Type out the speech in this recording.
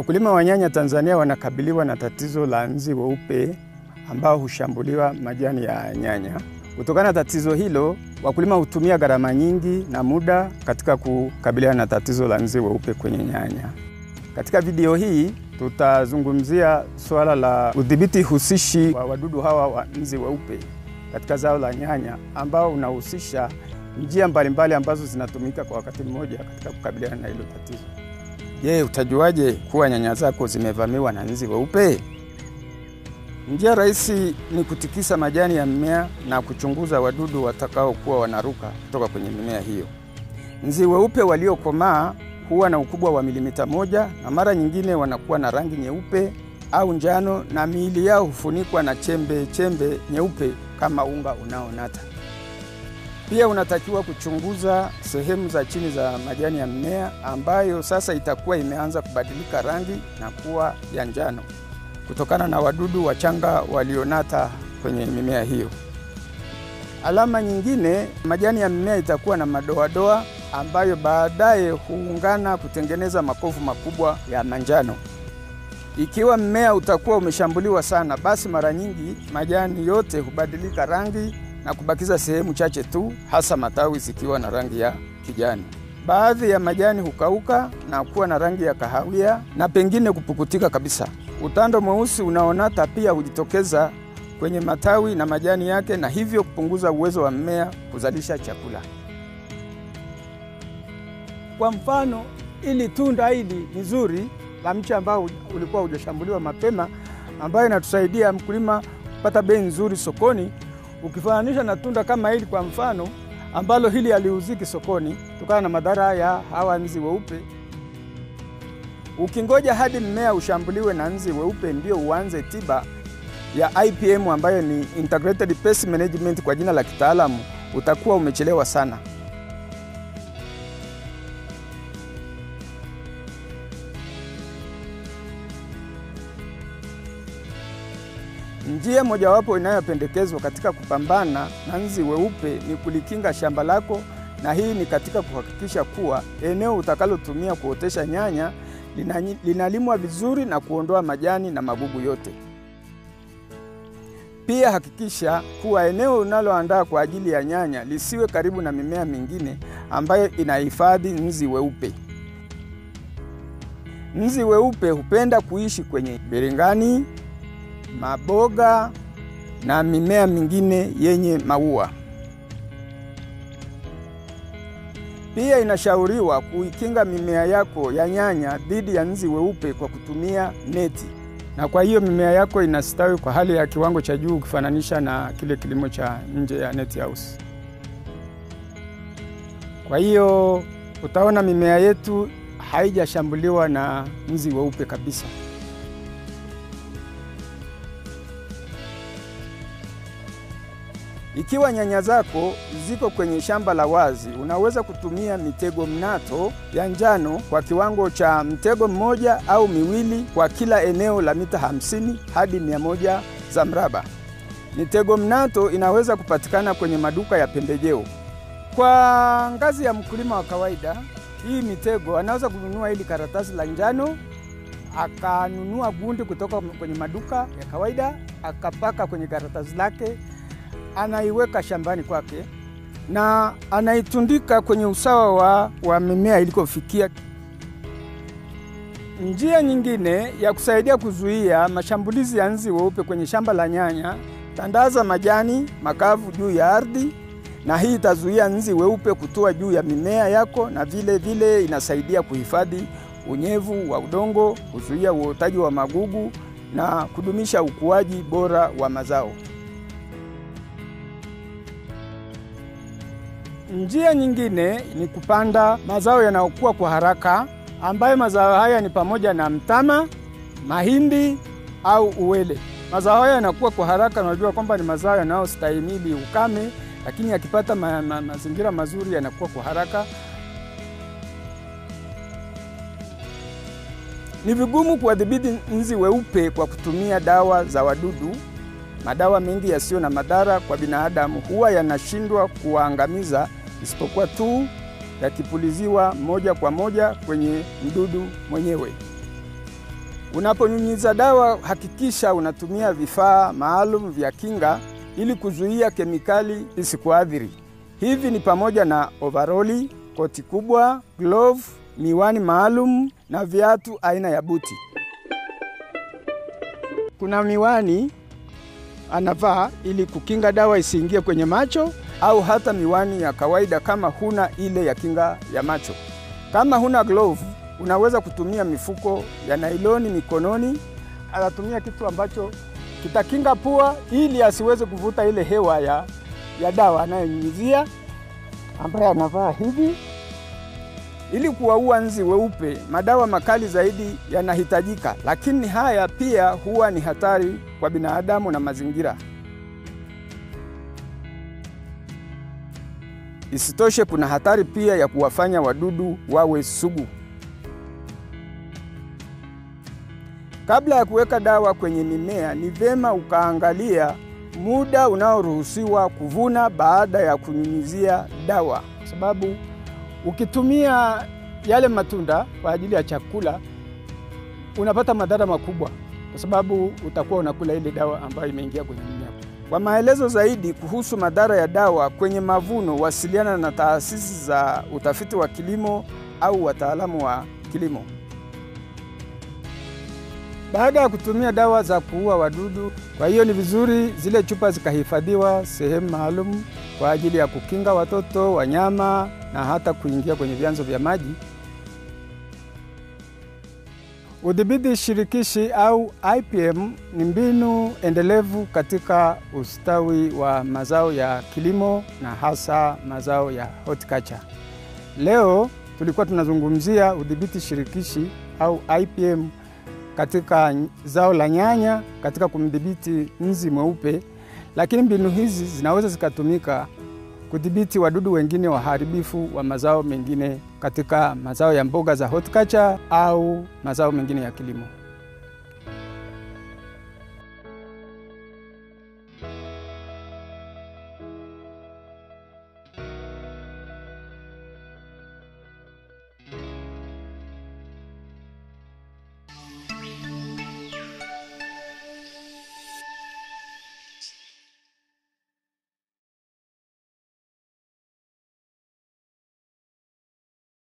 Wakulima wa nyanya Tanzania wanakabiliwa na tatizo la nzi weupe ambao hushambuliwa majani ya nyanya. Kutokana na tatizo hilo, wakulima hutumia gharama nyingi na muda katika kukabiliana na tatizo la nzi weupe kwenye nyanya. Katika video hii tutazungumzia suala la udhibiti husishi wa wadudu hawa wa nzi weupe katika zao la nyanya ambao unahusisha njia mbalimbali ambazo zinatumika kwa wakati mmoja katika kukabiliana na hilo tatizo. Je, utajuaje kuwa nyanya zako zimevamiwa na nzi weupe? Njia rahisi ni kutikisa majani ya mmea na kuchunguza wadudu watakaokuwa wanaruka kutoka kwenye mimea hiyo. Nzi weupe waliokomaa huwa na ukubwa wa milimita moja na mara nyingine wanakuwa na rangi nyeupe au njano na miili yao hufunikwa na chembe chembe nyeupe kama unga unaonata. Pia unatakiwa kuchunguza sehemu za chini za majani ya mmea ambayo sasa itakuwa imeanza kubadilika rangi na kuwa ya njano kutokana na wadudu wachanga walionata kwenye mimea hiyo. Alama nyingine, majani ya mmea itakuwa na madoadoa ambayo baadaye huungana kutengeneza makovu makubwa ya manjano. Ikiwa mmea utakuwa umeshambuliwa sana, basi mara nyingi majani yote hubadilika rangi na kubakiza sehemu chache tu, hasa matawi zikiwa na rangi ya kijani. Baadhi ya majani hukauka na kuwa na rangi ya kahawia na pengine kupukutika kabisa. Utando mweusi unaonata pia hujitokeza kwenye matawi na majani yake, na hivyo kupunguza uwezo wa mmea kuzalisha chakula. Kwa mfano, ili tunda hili ni zuri la mche ambao ulikuwa hujashambuliwa mapema, ambayo inatusaidia mkulima kupata bei nzuri sokoni, ukifananisha na tunda kama hili kwa mfano, ambalo hili haliuziki sokoni kutokana na madhara ya hawa nzi weupe. Ukingoja hadi mmea ushambuliwe na nzi weupe ndio uanze tiba ya IPM ambayo ni Integrated Pest Management kwa jina la kitaalamu, utakuwa umechelewa sana. Njia mojawapo inayopendekezwa katika kupambana na nzi weupe ni kulikinga shamba lako, na hii ni katika kuhakikisha kuwa eneo utakalotumia kuotesha nyanya linalimwa vizuri na kuondoa majani na magugu yote. Pia hakikisha kuwa eneo unaloandaa kwa ajili ya nyanya lisiwe karibu na mimea mingine ambayo inahifadhi nzi weupe. Nzi weupe hupenda kuishi kwenye biringani, maboga na mimea mingine yenye maua. Pia inashauriwa kuikinga mimea yako ya nyanya dhidi ya nzi weupe kwa kutumia neti, na kwa hiyo mimea yako inastawi kwa hali ya kiwango cha juu ukifananisha na kile kilimo cha nje ya net house. Kwa hiyo utaona mimea yetu haijashambuliwa na nzi weupe kabisa. Ikiwa nyanya zako ziko kwenye shamba la wazi, unaweza kutumia mitego mnato ya njano kwa kiwango cha mtego mmoja au miwili kwa kila eneo la mita hamsini hadi mia moja za mraba. Mitego mnato inaweza kupatikana kwenye maduka ya pembejeo. Kwa ngazi ya mkulima wa kawaida, hii mitego anaweza kununua hili karatasi la njano, akanunua gundi kutoka kwenye maduka ya kawaida, akapaka kwenye karatasi lake anaiweka shambani kwake na anaitundika kwenye usawa wa, wa mimea ilikofikia. Njia nyingine ya kusaidia kuzuia mashambulizi ya nzi weupe kwenye shamba la nyanya, tandaza majani makavu juu ya ardhi, na hii itazuia nzi weupe kutua juu ya mimea yako, na vile vile inasaidia kuhifadhi unyevu wa udongo, kuzuia uotaji wa magugu na kudumisha ukuaji bora wa mazao. Njia nyingine ni kupanda mazao yanayokuwa kwa haraka ambayo mazao haya ni pamoja na mtama, mahindi au uwele. Mazao haya yanakuwa kwa haraka, unajua kwamba ni mazao yanayostahimili ukame, lakini yakipata ma, ma, mazingira mazuri yanakuwa kwa haraka. Ni vigumu kuwadhibiti nzi weupe kwa kutumia dawa za wadudu. Madawa mengi yasiyo na madhara kwa binadamu huwa yanashindwa kuwaangamiza isipokuwa tu yakipuliziwa moja kwa moja kwenye mdudu mwenyewe. Unaponyunyiza dawa, hakikisha unatumia vifaa maalum vya kinga ili kuzuia kemikali isikuathiri. Hivi ni pamoja na ovaroli, koti kubwa, glove, miwani maalum na viatu aina ya buti. Kuna miwani anavaa ili kukinga dawa isiingie kwenye macho au hata miwani ya kawaida kama huna ile ya kinga ya macho. Kama huna glove, unaweza kutumia mifuko ya nailoni mikononi. Anatumia kitu ambacho kitakinga pua ili asiweze kuvuta ile hewa ya, ya dawa anayonyunyizia, ambaye anavaa hivi ili kuwaua nzi weupe. Madawa makali zaidi yanahitajika, lakini haya pia huwa ni hatari kwa binadamu na mazingira. Isitoshe, kuna hatari pia ya kuwafanya wadudu wawe sugu. Kabla ya kuweka dawa kwenye mimea, ni vyema ukaangalia muda unaoruhusiwa kuvuna baada ya kunyunyizia dawa, kwa sababu ukitumia yale matunda kwa ajili ya chakula unapata madhara makubwa, kwa sababu utakuwa unakula ile dawa ambayo imeingia kwenye mimea. Kwa maelezo zaidi kuhusu madhara ya dawa kwenye mavuno, wasiliana na taasisi za utafiti wa kilimo au wataalamu wa kilimo. Baada ya kutumia dawa za kuua wadudu, kwa hiyo ni vizuri zile chupa zikahifadhiwa sehemu maalum kwa ajili ya kukinga watoto, wanyama na hata kuingia kwenye vyanzo vya maji. Udhibiti shirikishi au IPM ni mbinu endelevu katika ustawi wa mazao ya kilimo na hasa mazao ya horticulture. Leo tulikuwa tunazungumzia udhibiti shirikishi au IPM katika zao la nyanya katika kumdhibiti nzi mweupe, lakini mbinu hizi zinaweza zikatumika kudhibiti wadudu wengine waharibifu wa mazao mengine katika mazao ya mboga za horticulture au mazao mengine ya kilimo.